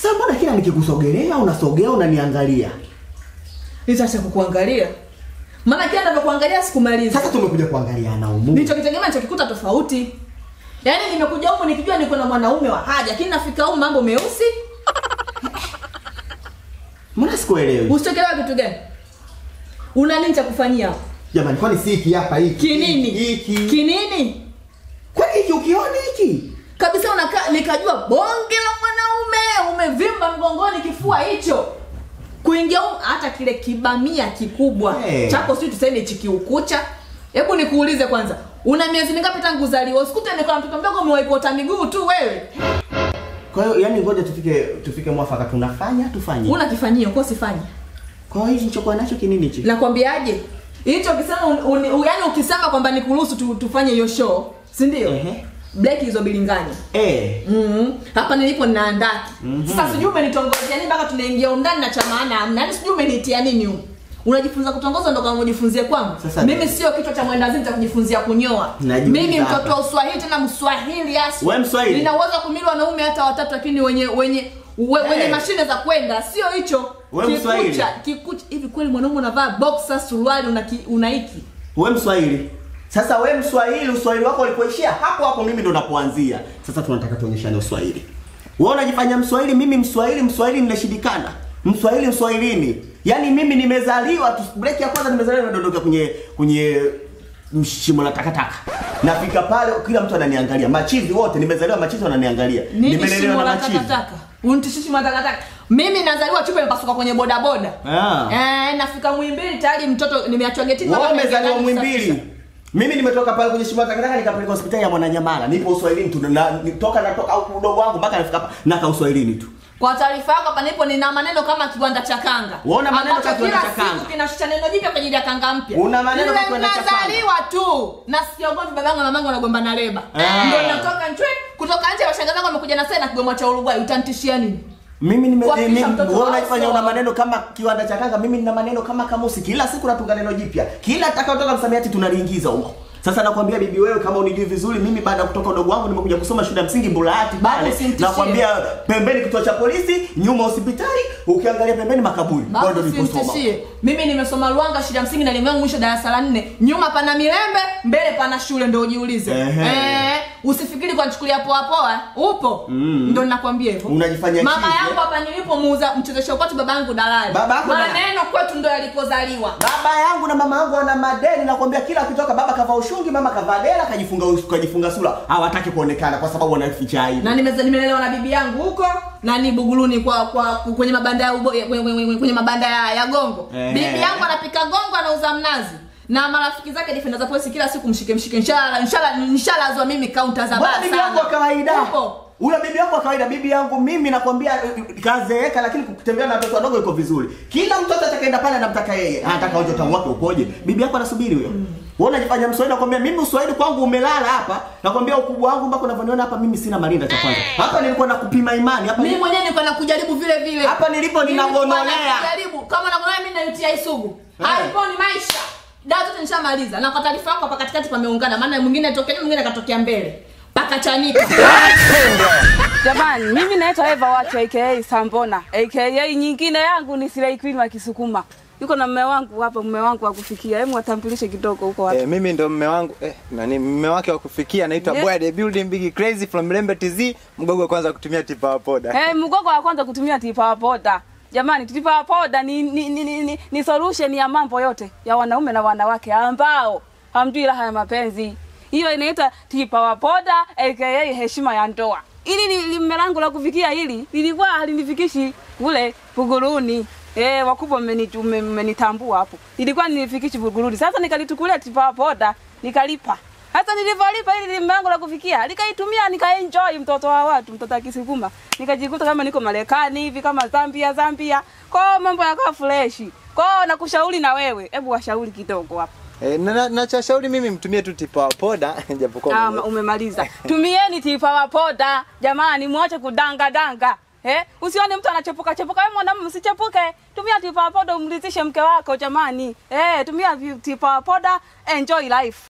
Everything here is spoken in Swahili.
Sasa mbona kila nikikusogelea unasogea unaniangalia? Nitaacha kukuangalia. Maana kila ninavyokuangalia sikumaliza. Sasa tumekuja kuangaliana humu. Nilichokitegemea nichokikuta tofauti. Yaani nimekuja huku nikijua niko na mwanaume wa haja, lakini nafika huku mambo meusi. Mbona sikuelewi? Usichokelewa kitu gani? Una nini cha kufanyia? hapo? Jamani kwani si hiki hapa hiki? Kinini? Hiki. Kinini? Kwani hiki ukiona hiki? Kabisa unakaa nikajua bonge la mwanaume umevimba mgongoni kifua hicho. Kuingia huko hata kile kibamia kikubwa Hey. chako sio tuseme hichi kiukucha. Hebu nikuulize kwanza, una miezi mingapi tangu uzaliwa? Usikute niko na mtoto mdogo umewaipota miguu tu wewe. Kwa hiyo yani ngoja tufike tufike mwafaka tunafanya tufanye. Una kifanyio kwa usifanye. Kwa hiyo hichi nilichokuwa nacho kinini hichi? Nakwambiaje? Hicho ukisema un, un, un, yani ukisema kwamba nikuruhusu tu, tufanye hiyo show, si ndio? Ehe. Black hizo bilinganya. Eh. Mm. Hapa nilipo ninaandaki. Mhm. Sasa sijui umenitongozea nini mpaka tunaingia undani na cha maana hamna. Yaani sijui umenitia nini huko. Unajifunza kutongoza ndo kama ujifunzie kwangu. Sasa- Mimi sio kichwa cha mwendazimu cha kujifunzia kunyoa. Najiuliza Mimi mtoto hapa. wa Uswahili tena Mswahili hasa. Wewe Mswahili? Nina uwezo wa kumili wanaume hata watatu lakini wenye wenye we, Eh. wenye mashine za kwenda sio hicho. Wewe Mswahili? Kikucha, kikucha hivi kweli mwanaume unavaa boxer suruali una ki- una hiki. We Mswahili. Sasa we Mswahili, Uswahili wako ulipoishia hapo hapo, mimi ndo napoanzia. Sasa tunataka tuonyeshane Uswahili. Wewe unajifanya Mswahili, mimi Mswahili, Mswahili ninashindikana. Mswahili Mswahilini. Yaani mimi nimezaliwa tu break ya kwanza nimezaliwa nimedondoka kwenye kwenye shimo la takataka. Nafika pale kila mtu ananiangalia. Machizi wote nimezaliwa machizi wananiangalia. Nini Nimelelewa shimo na la machizi. takataka? Unitishishi shimo la takataka. Mimi nazaliwa chupa imepasuka kwenye bodaboda. Ah. Eh, nafika Muhimbili tayari mtoto nimeachwa getini Wewe mpaka umezaliwa naingia ndani Muhimbili. Mimi nimetoka pale kwenye shimo la takataka nikapeleka hospitali ya Mwananyamala. Nipo Uswahilini tu na nitoka natoka au udogo wangu mpaka nafika hapa naka Uswahilini tu. Kwa taarifa yako hapa nipo nina maneno kama kiwanda cha kanga. Uona maneno Ambacho kama kiwanda kila cha kanga. siku kinashusha neno jipya kwa ajili ya kanga mpya. Una maneno kama kiwanda cha kanga. Nimezaliwa tu. Nasikia ugomvi babangu na mamangu wanagombana leba. Ah. Ndio natoka nchwe kutoka nje washangazi wangu wamekuja na sasa na kigoma cha Uruguay utanitishia nini? Mimi nime Kuhakikisha mimi mtoto wewe wako unajifanya una sawa. maneno kama kiwanda cha kanga, mimi nina maneno kama kamusi. Kila siku natunga neno jipya. Kila atakayotoka msamiati tunaliingiza huko. Sasa nakwambia bibi wewe kama unijui vizuri mimi baada ya kutoka udogo wangu nimekuja kusoma shule ya msingi Mbulahati Bado pale. usinitishie. Nakwambia pembeni kituo cha polisi, nyuma hospitali, ukiangalia pembeni makaburi. Bado Bado niliposoma. simtishie. Mimi nimesoma Luanga shule ya msingi na elimu yangu mwisho darasa la nne. Nyuma pana Milembe, mbele pana shule ndio ujiulize. Ehe. Eh, usifikiri kwa nichukulia poa poa. Upo. Mm. Ndio ninakwambia hivyo. Unajifanya Mama chizi, yangu eh? hapa nilipo muuza mchezesha upatu baba yangu dalali. Baba yako dalali? Maneno kwetu ndio yalikozaliwa. Baba yangu na mama yangu wana madeni, nakwambia kila akitoka baba kavaa ushungi, mama kavaa dela, kajifunga us- kajifunga sura. Hawataki kuonekana kwa sababu wanaficha aibu. Na nimeza nimelelewa na bibi yangu huko na ni Buguruni kwa kwa kwenye mabanda ya ubo, kwenye, kwenye, kwenye mabanda ya, ya gongo. Eh. Bibi yangu anapika gongo anauza mnazi. Na marafiki zake defenda za polisi kila siku mshike mshike inshallah inshallah inshallah azwa mimi kaunta za Bwana baa bibi sana. yangu wa kawaida. Upo. Ule bibi yangu wa kawaida, bibi yangu mimi nakwambia eh, kazeeka, lakini kutembea na watoto wadogo iko vizuri. Kila mtoto atakaenda pale anamtaka yeye, anataka aje utamu wake ukoje. Bibi yako anasubiri huyo. Wewe unajifanya Mswahili, nakwambia mimi Uswahili kwangu umelala hapa. Nakwambia ukubwa wangu mpaka unavyoniona hapa, mimi sina marinda cha kwanza. Hapa nilikuwa nakupima imani hapa. Mimi mwenyewe nilikuwa nakujaribu vile vile. Hapa nilipo Nilikuwa ninagonolea. nakujaribu. Kama nagonolea mimi na UTI sugu. Eh. Hapo ni maisha. Dawa zote nishamaliza. Na kwa taarifa yako hapa katikati pameungana. Maana mwingine atokea mwingine katokea mbele. Pakachanika. Jamani, mimi naitwa Eva Watu aka Sambona aka nyingine yangu ni Silai Queen wa Kisukuma. Yuko na mume wangu hapa, mume wangu wa kufikia. Hebu watambulishe kidogo huko watu. Eh, mimi ndo mme wangu eh, nani mme wake wa kufikia anaitwa Yeah. Boy the Building Big Crazy from Lembe TZ, mgogo wa kwanza kutumia tipa wa poda. Eh, mgogo wa kwanza kutumia tipa poda. Jamani, tipa poda ni ni, ni, ni, ni, ni solution ya mambo yote ya wanaume na wanawake ambao hamjui raha ya mapenzi. Hiyo inaitwa tipa wa poda aka heshima ya ndoa. Ili ni li- mme langu la kufikia hili lilikuwa halinifikishi kule Buguruni. Eh, wakubwa mmeni- mme- mmenitambua hapo. Ilikuwa nilifikishi Buguruni. Sasa nikalitukulia tipa wa poda, nikalipa. Hata nilivyolipa ili limbe langu la kufikia, nikaitumia nikaenjoy mtoto wa watu, mtoto wa Kisukuma. Nikajikuta kama niko Marekani hivi kama Zambia Zambia. Kwa mambo yakawa fresh. Kwa nakushauri na wewe, hebu washauri kidogo hapo. Eh, na, na, na cha shauri mimi mtumie tu tipa wa poda japokuwa Ah, mwenye- umemaliza. Tumieni tipa wa poda. Jamani, muache kudanga danga. Eh? Usione mtu anachepuka chepuka, wewe mwanamume usichepuke. Tumia tipa wa poda umridhishe mke wako jamani. Eh, tumia vi- tipa wa poda, enjoy life.